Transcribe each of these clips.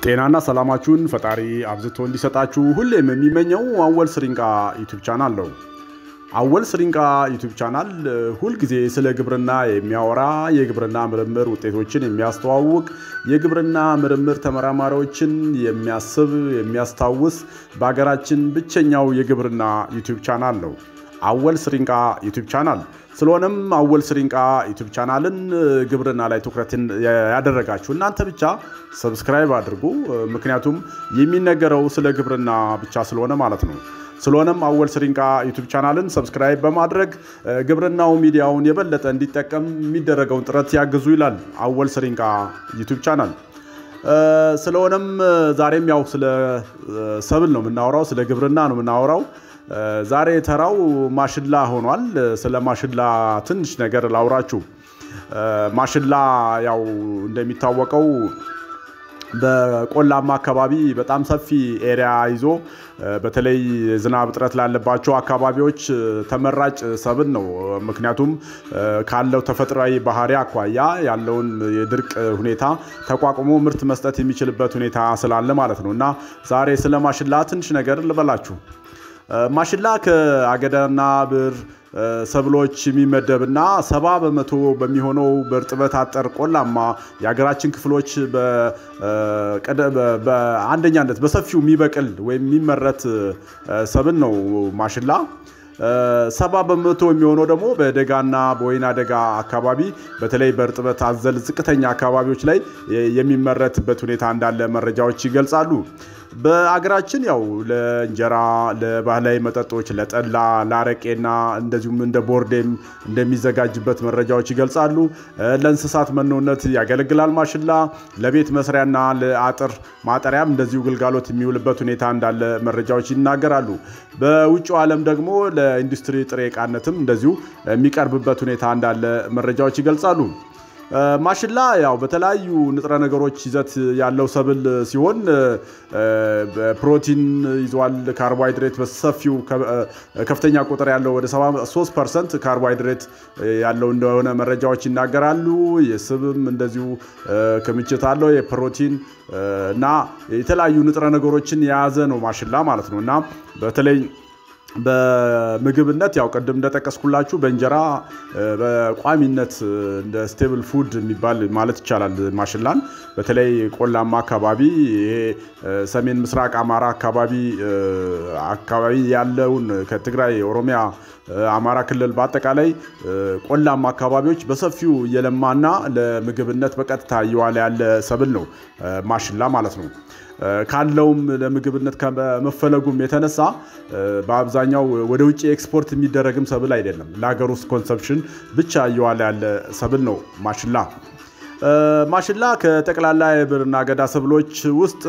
ጤናና ሰላማችሁን ፈጣሪ አብዝቶ እንዲሰጣችሁ ሁሌም የሚመኘው አወል ስሪንቃ ዩቱብ ቻናል ነው። አወል ስሪንቃ ዩቱብ ቻናል ሁልጊዜ ስለ ግብርና የሚያወራ የግብርና ምርምር ውጤቶችን የሚያስተዋውቅ የግብርና ምርምር ተመራማሪዎችን የሚያስብ የሚያስታውስ በሀገራችን ብቸኛው የግብርና ዩቱብ ቻናል ነው። አወል ስሪንቃ ዩቱብ ቻናል ስለሆነም አወል ስሪንቃ ዩቱብ ቻናልን ግብርና ላይ ትኩረትን ያደረጋችሁ እናንተ ብቻ ሰብስክራይብ አድርጉ። ምክንያቱም የሚነገረው ስለ ግብርና ብቻ ስለሆነ ማለት ነው። ስለሆነም አወል ስሪንቃ ዩቱብ ቻናልን ሰብስክራይብ በማድረግ ግብርናው ሚዲያውን የበለጠ እንዲጠቀም የሚደረገውን ጥረት ያግዙ ይላል አወል ስሪንቃ ዩቱብ ቻናል። ስለሆነም ዛሬም ያው ስለ ሰብል ነው የምናወራው፣ ስለ ግብርና ነው የምናወራው። ዛሬ ተራው ማሽላ ሆኗል። ስለ ማሽላ ትንሽ ነገር ላውራችሁ። ማሽላ ያው እንደሚታወቀው በቆላማ አካባቢ በጣም ሰፊ ኤሪያ ይዞ በተለይ ዝናብ እጥረት ላለባቸው አካባቢዎች ተመራጭ ሰብል ነው። ምክንያቱም ካለው ተፈጥሯዊ ባህሪ አኳያ ያለውን የድርቅ ሁኔታ ተቋቁሞ ምርት መስጠት የሚችልበት ሁኔታ ስላለ ማለት ነው እና ዛሬ ስለ ማሽላ ትንሽ ነገር ልበላችሁ። ማሽላ ከአገዳና ብር ሰብሎች የሚመደብና ሰባ በመቶ በሚሆነው በእርጥበት አጠር ቆላማ የሀገራችን ክፍሎች በአንደኛነት በሰፊው የሚበቅል ወይም የሚመረት ሰብል ነው ማሽላ። ሰባ በመቶ የሚሆነው ደግሞ በደጋና በወይና ደጋ አካባቢ በተለይ በእርጥበት አዘል ዝቅተኛ አካባቢዎች ላይ የሚመረትበት ሁኔታ እንዳለ መረጃዎች ይገልጻሉ። በአገራችን ያው ለእንጀራ፣ ለባህላዊ መጠጦች፣ ለጠላ፣ ለአረቄና እንደዚሁም እንደ ቦርዴም እንደሚዘጋጅበት መረጃዎች ይገልጻሉ። ለእንስሳት መኖነት ያገለግላል ማሽላ። ለቤት መስሪያና ለአጥር ማጠሪያም እንደዚሁ ግልጋሎት የሚውልበት ሁኔታ እንዳለ መረጃዎች ይናገራሉ። በውጭው ዓለም ደግሞ ለኢንዱስትሪ ጥሬ ዕቃነትም እንደዚሁ የሚቀርብበት ሁኔታ እንዳለ መረጃዎች ይገልጻሉ። ማሽላ ያው በተለያዩ ንጥረ ነገሮች ይዘት ያለው ሰብል ሲሆን ፕሮቲን ይዟል። ካርቦሃይድሬት በሰፊው ከፍተኛ ቁጥር ያለው ወደ 73 ፐርሰንት ካርቦሃይድሬት ያለው እንደሆነ መረጃዎች ይናገራሉ። የስብም እንደዚሁ ክምችት አለው። የፕሮቲን እና የተለያዩ ንጥረ ነገሮችን የያዘ ነው ማሽላ ማለት ነው እና በተለይ በምግብነት ያው ቅድም እንደጠቀስኩላችሁ በእንጀራ በቋሚነት እንደ ስቴብል ፉድ የሚባል ማለት ይቻላል ማሽላን በተለይ ቆላማ አካባቢ ይሄ ሰሜን ምስራቅ አማራ አካባቢ አካባቢ ያለውን ከትግራይ ኦሮሚያ አማራ ክልል በአጠቃላይ ቆላማ አካባቢዎች በሰፊው እየለማና ለምግብነት በቀጥታ እየዋለ ያለ ሰብል ነው ማሽላ ማለት ነው። ካለውም ለምግብነት ከመፈለጉም የተነሳ በአብዛኛው ወደ ውጭ ኤክስፖርት የሚደረግም ሰብል አይደለም። ለሀገር ውስጥ ኮንሰፕሽን ብቻ እየዋለ ያለ ሰብል ነው ማሽላ። ማሽላ ከጠቅላላ የብርና አገዳ ሰብሎች ውስጥ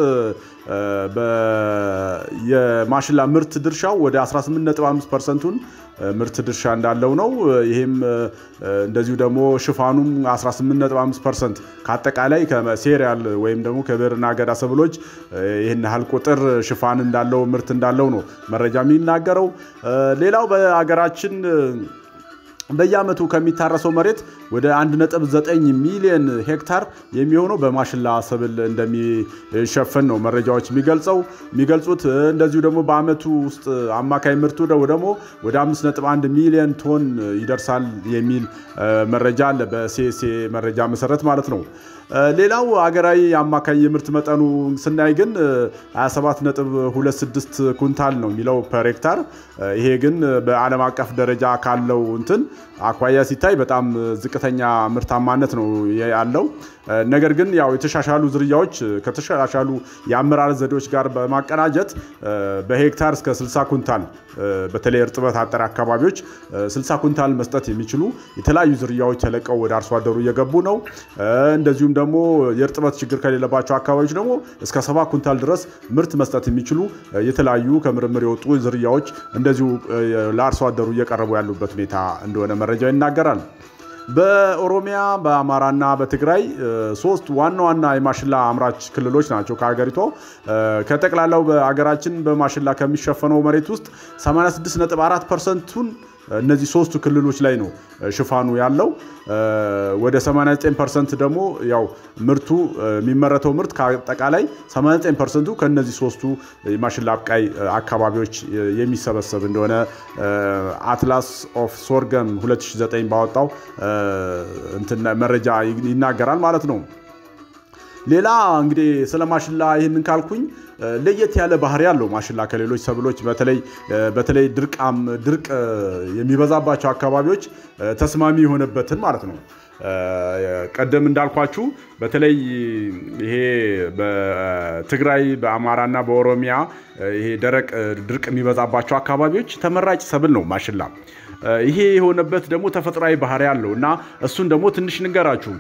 የማሽላ ምርት ድርሻው ወደ 18.5 ፐርሰንቱን ምርት ድርሻ እንዳለው ነው። ይህም እንደዚሁ ደግሞ ሽፋኑም 18.5 ፐርሰንት ከአጠቃላይ ከሴሪያል ወይም ደግሞ ከብርና አገዳ ሰብሎች ይህን ያህል ቁጥር ሽፋን እንዳለው ምርት እንዳለው ነው መረጃ የሚናገረው። ሌላው በሀገራችን በየዓመቱ ከሚታረሰው መሬት ወደ 1.9 ሚሊዮን ሄክታር የሚሆነው በማሽላ ሰብል እንደሚሸፈን ነው መረጃዎች የሚገልጸው የሚገልጹት። እንደዚሁ ደግሞ በዓመቱ ውስጥ አማካይ ምርቱ ደግሞ ወደ 5.1 ሚሊዮን ቶን ይደርሳል የሚል መረጃ አለ፣ በሲኤስኤ መረጃ መሰረት ማለት ነው። ሌላው አገራዊ አማካይ የምርት መጠኑ ስናይ ግን 27.26 ኩንታል ነው የሚለው ፐር ሄክታር። ይሄ ግን በዓለም አቀፍ ደረጃ ካለው እንትን አኳያ ሲታይ በጣም ዝቅተኛ ምርታማነት ነው ያለው። ነገር ግን ያው የተሻሻሉ ዝርያዎች ከተሻሻሉ የአመራረት ዘዴዎች ጋር በማቀናጀት በሄክታር እስከ 60 ኩንታል በተለይ እርጥበት አጠር አካባቢዎች 60 ኩንታል መስጠት የሚችሉ የተለያዩ ዝርያዎች ተለቀው ወደ አርሶ አደሩ እየገቡ ነው። እንደዚሁም ደግሞ የእርጥበት ችግር ከሌለባቸው አካባቢዎች ደግሞ እስከ 70 ኩንታል ድረስ ምርት መስጠት የሚችሉ የተለያዩ ከምርምር የወጡ ዝርያዎች እንደዚሁ ለአርሶ አደሩ እየቀረቡ ያሉበት ሁኔታ እንደሆነ መረጃው ይናገራል። በኦሮሚያ በአማራና በትግራይ ሶስት ዋና ዋና የማሽላ አምራች ክልሎች ናቸው ከሀገሪቷ። ከጠቅላላው በሀገራችን በማሽላ ከሚሸፈነው መሬት ውስጥ 86.4 ፐርሰንቱን እነዚህ ሶስቱ ክልሎች ላይ ነው ሽፋኑ ያለው። ወደ 89 ፐርሰንት ደግሞ ያው ምርቱ የሚመረተው ምርት ከአጠቃላይ 89 ፐርሰንቱ ከእነዚህ ሶስቱ የማሽላ አብቃይ አካባቢዎች የሚሰበሰብ እንደሆነ አትላስ ኦፍ ሶርገም 2009 ባወጣው መረጃ ይናገራል ማለት ነው። ሌላ እንግዲህ ስለ ማሽላ ይህንን ካልኩኝ ለየት ያለ ባህሪ ያለው ማሽላ ከሌሎች ሰብሎች በተለይ በተለይ ድርቃም ድርቅ የሚበዛባቸው አካባቢዎች ተስማሚ የሆነበትን ማለት ነው። ቀደም እንዳልኳችሁ በተለይ ይሄ በትግራይ በአማራና በኦሮሚያ ይሄ ደረቅ ድርቅ የሚበዛባቸው አካባቢዎች ተመራጭ ሰብል ነው ማሽላ። ይሄ የሆነበት ደግሞ ተፈጥሯዊ ባህሪ ያለው እና እሱን ደግሞ ትንሽ ንገራችሁ።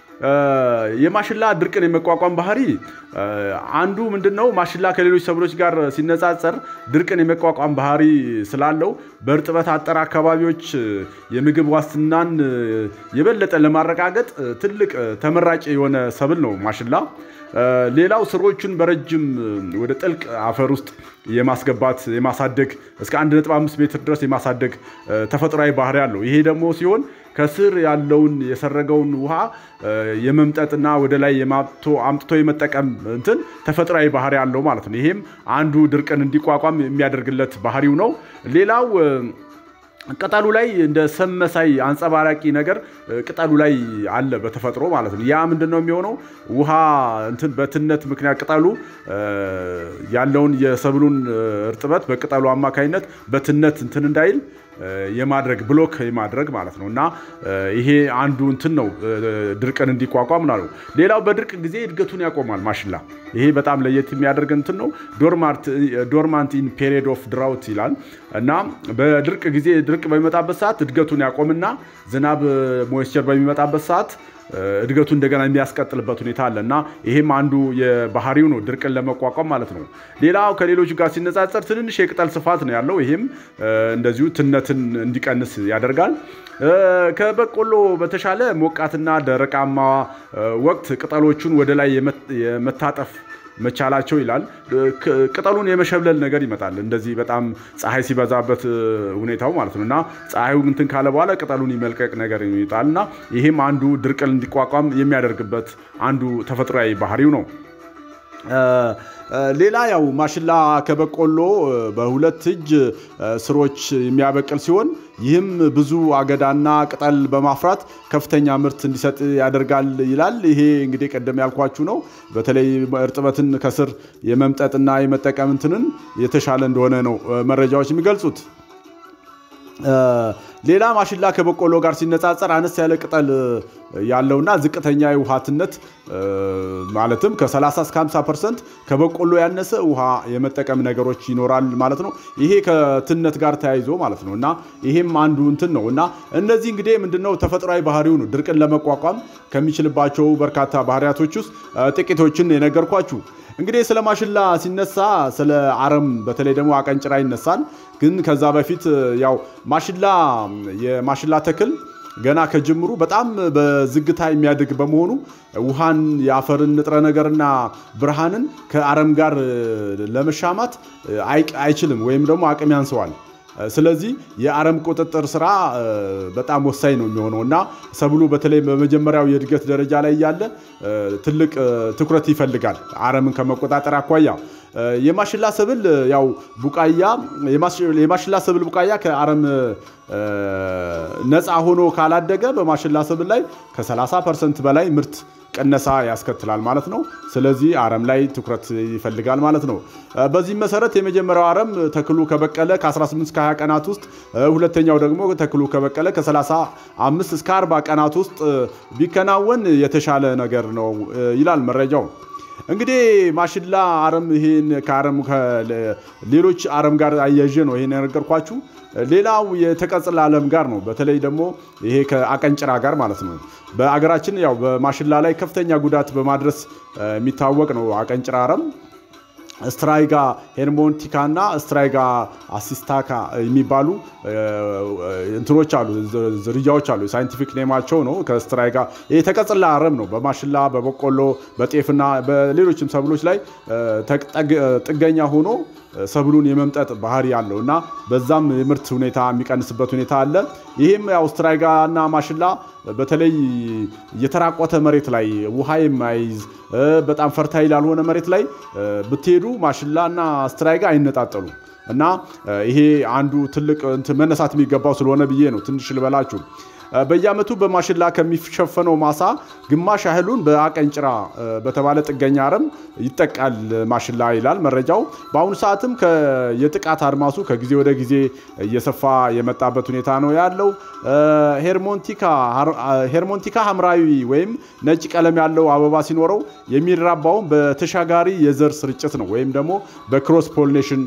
የማሽላ ድርቅን የመቋቋም ባህሪ አንዱ ምንድነው? ማሽላ ከሌሎች ሰብሎች ጋር ሲነጻጸር ድርቅን የመቋቋም ባህሪ ስላለው በእርጥበት አጠር አካባቢዎች የምግብ ዋስትናን የበለጠ ለማረጋገጥ ትልቅ ተመራጭ የሆነ ሰብል ነው ማሽላ። ሌላው ስሮቹን በረጅም ወደ ጥልቅ አፈር ውስጥ የማስገባት የማሳደግ እስከ 1.5 ሜትር ድረስ የማሳደግ ተፈጥሯዊ ባህሪ አለው። ይሄ ደግሞ ሲሆን ከስር ያለውን የሰረገውን ውሃ የመምጠጥና ወደ ላይ አምጥቶ የመጠቀም እንትን ተፈጥሯዊ ባህሪ አለው ማለት ነው። ይሄም አንዱ ድርቅን እንዲቋቋም የሚያደርግለት ባህሪው ነው። ሌላው ቅጠሉ ላይ እንደ ሰም መሳይ አንጸባራቂ ነገር ቅጠሉ ላይ አለ በተፈጥሮ ማለት ነው። ያ ምንድን ነው የሚሆነው? ውሃ እንትን በትነት ምክንያት ቅጠሉ ያለውን የሰብሉን እርጥበት በቅጠሉ አማካኝነት በትነት እንትን እንዳይል የማድረግ ብሎክ የማድረግ ማለት ነው እና ይሄ አንዱ እንትን ነው ድርቅን እንዲቋቋም ነው። ሌላው በድርቅ ጊዜ እድገቱን ያቆማል ማሽላ። ይሄ በጣም ለየት የሚያደርግ እንትን ነው። ዶርማንት ኢን ፔሪድ ኦፍ ድራውት ይላል እና በድርቅ ጊዜ ድርቅ በሚመጣበት ሰዓት እድገቱን ያቆምና ዝናብ ሞይስቸር በሚመጣበት ሰዓት እድገቱ እንደገና የሚያስቀጥልበት ሁኔታ አለ እና ይሄም አንዱ የባህሪው ነው ድርቅን ለመቋቋም ማለት ነው። ሌላው ከሌሎች ጋር ሲነጻጸር ትንንሽ የቅጠል ስፋት ነው ያለው። ይሄም እንደዚሁ ትነትን እንዲቀንስ ያደርጋል። ከበቆሎ በተሻለ ሞቃትና ደረቃማ ወቅት ቅጠሎቹን ወደ ላይ የመታጠፍ መቻላቸው ይላል። ቅጠሉን የመሸብለል ነገር ይመጣል። እንደዚህ በጣም ፀሐይ ሲበዛበት ሁኔታው ማለት ነው እና ፀሐዩ እንትን ካለ በኋላ ቅጠሉን ይመልቀቅ ነገር ይመጣል እና ይሄም አንዱ ድርቅን እንዲቋቋም የሚያደርግበት አንዱ ተፈጥሯዊ ባህሪው ነው። ሌላ ያው ማሽላ ከበቆሎ በሁለት እጅ ስሮች የሚያበቅል ሲሆን ይህም ብዙ አገዳና ቅጠል በማፍራት ከፍተኛ ምርት እንዲሰጥ ያደርጋል ይላል። ይሄ እንግዲህ ቀደም ያልኳችሁ ነው። በተለይ እርጥበትን ከስር የመምጠጥና የመጠቀም እንትንን የተሻለ እንደሆነ ነው መረጃዎች የሚገልጹት። ሌላ ማሽላ ከበቆሎ ጋር ሲነጻጸር አነስ ያለ ቅጠል ያለውና ዝቅተኛ የውሃትነት ማለትም ከ30 እስከ 50 ፐርሰንት ከበቆሎ ያነሰ ውሃ የመጠቀም ነገሮች ይኖራል ማለት ነው። ይሄ ከትነት ጋር ተያይዞ ማለት ነው እና ይሄም አንዱ እንትን ነው እና እነዚህ እንግዲህ ምንድነው ተፈጥሯዊ ባህሪው ነው ድርቅን ለመቋቋም ከሚችልባቸው በርካታ ባህሪያቶች ውስጥ ጥቂቶችን የነገርኳችሁ። እንግዲህ ስለ ማሽላ ሲነሳ ስለ አረም በተለይ ደግሞ አቀንጭራ ይነሳል። ግን ከዛ በፊት ያው ማሽላ የማሽላ ተክል ገና ከጅምሩ በጣም በዝግታ የሚያድግ በመሆኑ ውሃን የአፈርን ንጥረ ነገርና ብርሃንን ከአረም ጋር ለመሻማት አይችልም ወይም ደግሞ አቅም ያንሰዋል። ስለዚህ የአረም ቁጥጥር ስራ በጣም ወሳኝ ነው የሚሆነው እና ሰብሉ በተለይ በመጀመሪያው የእድገት ደረጃ ላይ እያለ ትልቅ ትኩረት ይፈልጋል አረምን ከመቆጣጠር አኳያ። የማሽላ ሰብል ያው ቡቃያ የማሽላ ሰብል ቡቃያ ከአረም ነፃ ሆኖ ካላደገ በማሽላ ሰብል ላይ ከ30 ፐርሰንት በላይ ምርት ቅነሳ ያስከትላል ማለት ነው። ስለዚህ አረም ላይ ትኩረት ይፈልጋል ማለት ነው። በዚህም መሰረት የመጀመሪያው አረም ተክሉ ከበቀለ ከ18 እስከ 20 ቀናት ውስጥ፣ ሁለተኛው ደግሞ ተክሉ ከበቀለ ከ35 እስከ 40 ቀናት ውስጥ ቢከናወን የተሻለ ነገር ነው ይላል መረጃው። እንግዲህ ማሽላ አረም ይሄን ከአረም ሌሎች አረም ጋር አያይዤ ነው ይሄን የነገርኳችሁ። ሌላው የተቀጽላ አለም ጋር ነው። በተለይ ደግሞ ይሄ ከአቀንጭራ ጋር ማለት ነው። በአገራችን ያው በማሽላ ላይ ከፍተኛ ጉዳት በማድረስ የሚታወቅ ነው አቀንጭራ አረም። ስትራይጋ ሄርሞንቲካ እና ስትራይጋ አሲስታካ የሚባሉ እንትኖች አሉ፣ ዝርያዎች አሉ። ሳይንቲፊክ ኔማቸው ነው። ከስትራይጋ ይሄ ተቀጽላ አረም ነው። በማሽላ በበቆሎ በጤፍና በሌሎችም ሰብሎች ላይ ጥገኛ ሆኖ ሰብሉን የመምጠጥ ባህሪ አለው እና በዛም የምርት ሁኔታ የሚቀንስበት ሁኔታ አለ። ይህም ያው ስትራይጋና ማሽላ በተለይ የተራቆተ መሬት ላይ ውሃ የማይዝ በጣም ፈርታይል ያልሆነ መሬት ላይ ብትሄዱ ማሽላ እና ስትራይጋ አይነጣጠሉም እና ይሄ አንዱ ትልቅ መነሳት የሚገባው ስለሆነ ብዬ ነው ትንሽ ልበላችሁ። በየዓመቱ በማሽላ ከሚሸፈነው ማሳ ግማሽ ያህሉን በአቀንጭራ በተባለ ጥገኛ አረም ይጠቃል ማሽላ ይላል መረጃው። በአሁኑ ሰዓትም የጥቃት አድማሱ ከጊዜ ወደ ጊዜ እየሰፋ የመጣበት ሁኔታ ነው ያለው። ሄርሞንቲካ ሐምራዊ ወይም ነጭ ቀለም ያለው አበባ ሲኖረው የሚራባውም በተሻጋሪ የዘር ስርጭት ነው ወይም ደግሞ በክሮስ ፖሊኔሽን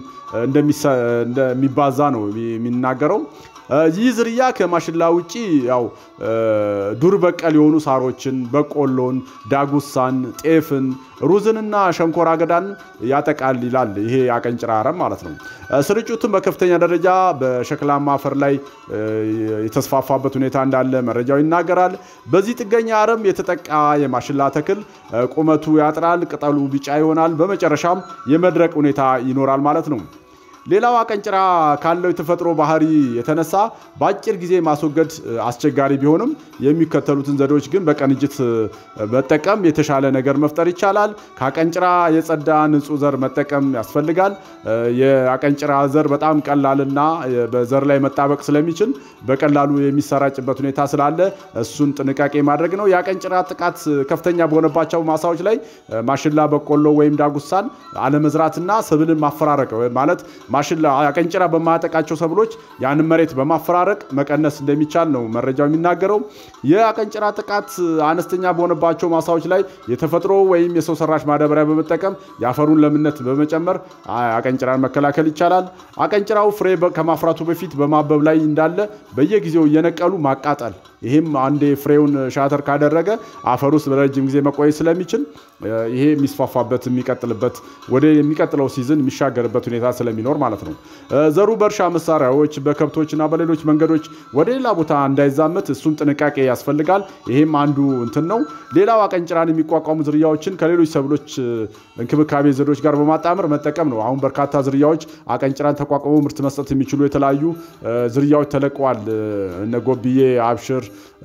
እንደሚባዛ ነው የሚናገረው። ይህ ዝርያ ከማሽላ ውጪ ያው ዱር በቀል የሆኑ ሳሮችን፣ በቆሎን፣ ዳጉሳን፣ ጤፍን፣ ሩዝንና ሸንኮራ አገዳን ያጠቃል ይላል ይሄ አቀንጭራ አረም ማለት ነው። ስርጭቱን በከፍተኛ ደረጃ በሸክላማ አፈር ላይ የተስፋፋበት ሁኔታ እንዳለ መረጃው ይናገራል። በዚህ ጥገኛ አረም የተጠቃ የማሽላ ተክል ቁመቱ ያጥራል፣ ቅጠሉ ቢጫ ይሆናል፣ በመጨረሻም የመድረቅ ሁኔታ ይኖራል ማለት ነው። ሌላው አቀንጭራ ካለው የተፈጥሮ ባህሪ የተነሳ በአጭር ጊዜ ማስወገድ አስቸጋሪ ቢሆንም የሚከተሉትን ዘዴዎች ግን በቅንጅት መጠቀም የተሻለ ነገር መፍጠር ይቻላል። ከአቀንጭራ የጸዳ ንጹህ ዘር መጠቀም ያስፈልጋል። የአቀንጭራ ዘር በጣም ቀላልና በዘር ላይ መጣበቅ ስለሚችል በቀላሉ የሚሰራጭበት ሁኔታ ስላለ እሱን ጥንቃቄ ማድረግ ነው። የአቀንጭራ ጥቃት ከፍተኛ በሆነባቸው ማሳዎች ላይ ማሽላ፣ በቆሎ ወይም ዳጉሳን አለመዝራትና ሰብልን ማፈራረቅ ማለት ማሽላ አቀንጭራ በማያጠቃቸው ሰብሎች ያንን መሬት በማፈራረቅ መቀነስ እንደሚቻል ነው መረጃው የሚናገረው። የአቀንጭራ ጥቃት አነስተኛ በሆነባቸው ማሳዎች ላይ የተፈጥሮ ወይም የሰው ሰራሽ ማዳበሪያ በመጠቀም የአፈሩን ለምነት በመጨመር አቀንጭራን መከላከል ይቻላል። አቀንጭራው ፍሬ ከማፍራቱ በፊት በማበብ ላይ እንዳለ በየጊዜው እየነቀሉ ማቃጠል። ይህም አንዴ ፍሬውን ሻተር ካደረገ አፈር ውስጥ ለረጅም ጊዜ መቆየት ስለሚችል ይሄ የሚስፋፋበት የሚቀጥልበት ወደ የሚቀጥለው ሲዝን የሚሻገርበት ሁኔታ ስለሚኖር ማለት ነው። ዘሩ በእርሻ መሳሪያዎች በከብቶችና በሌሎች መንገዶች ወደ ሌላ ቦታ እንዳይዛመት እሱን ጥንቃቄ ያስፈልጋል። ይሄም አንዱ እንትን ነው። ሌላው አቀንጭራን የሚቋቋሙ ዝርያዎችን ከሌሎች ሰብሎች እንክብካቤ ዘዴዎች ጋር በማጣመር መጠቀም ነው። አሁን በርካታ ዝርያዎች አቀንጭራን ተቋቁመው ምርት መስጠት የሚችሉ የተለያዩ ዝርያዎች ተለቀዋል። እነ ጎብዬ፣ አብሽር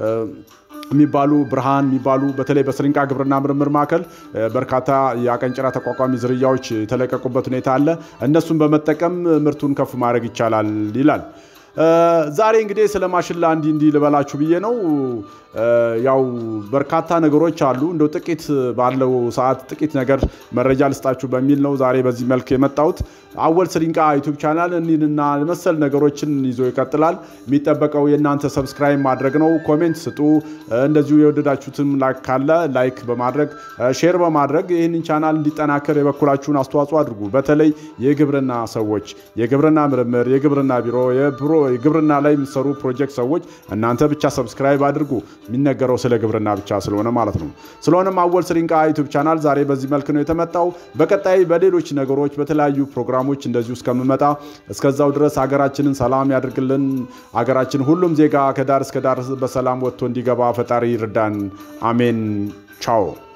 የሚባሉ ብርሃን የሚባሉ በተለይ በስሪንቃ ግብርና ምርምር ማዕከል በርካታ የአቀንጭራ ተቋቋሚ ዝርያዎች የተለቀቁበት ሁኔታ አለ። እነሱን በመጠቀም ምርቱን ከፍ ማድረግ ይቻላል ይላል። ዛሬ እንግዲህ ስለ ማሽላ እንዲህ እንዲህ ልበላችሁ ብዬ ነው። ያው በርካታ ነገሮች አሉ። እንደው ጥቂት ባለው ሰዓት ጥቂት ነገር መረጃ ልስጣችሁ በሚል ነው ዛሬ በዚህ መልክ የመጣሁት። አወል ስሪንቃ ዩቱብ ቻናል እኒህንና መሰል ነገሮችን ይዞ ይቀጥላል። የሚጠበቀው የእናንተ ሰብስክራይብ ማድረግ ነው። ኮሜንት ስጡ። እንደዚሁ የወደዳችሁትም ላይክ ካለ ላይክ በማድረግ ሼር በማድረግ ይህንን ቻናል እንዲጠናከር የበኩላችሁን አስተዋጽኦ አድርጉ። በተለይ የግብርና ሰዎች፣ የግብርና ምርምር፣ የግብርና ቢሮ፣ የግብርና ላይ የሚሰሩ ፕሮጀክት ሰዎች እናንተ ብቻ ሰብስክራይብ አድርጉ። የሚነገረው ስለ ግብርና ብቻ ስለሆነ ማለት ነው። ስለሆነም አወል ስሪንቃ ዩቱብ ቻናል ዛሬ በዚህ መልክ ነው የተመጣው። በቀጣይ በሌሎች ነገሮች በተለያዩ ፕሮግራሞች እንደዚሁ እስከምመጣ እስከዛው ድረስ ሀገራችንን ሰላም ያድርግልን። ሀገራችን ሁሉም ዜጋ ከዳር እስከ ዳር በሰላም ወጥቶ እንዲገባ ፈጣሪ ይርዳን። አሜን። ቻው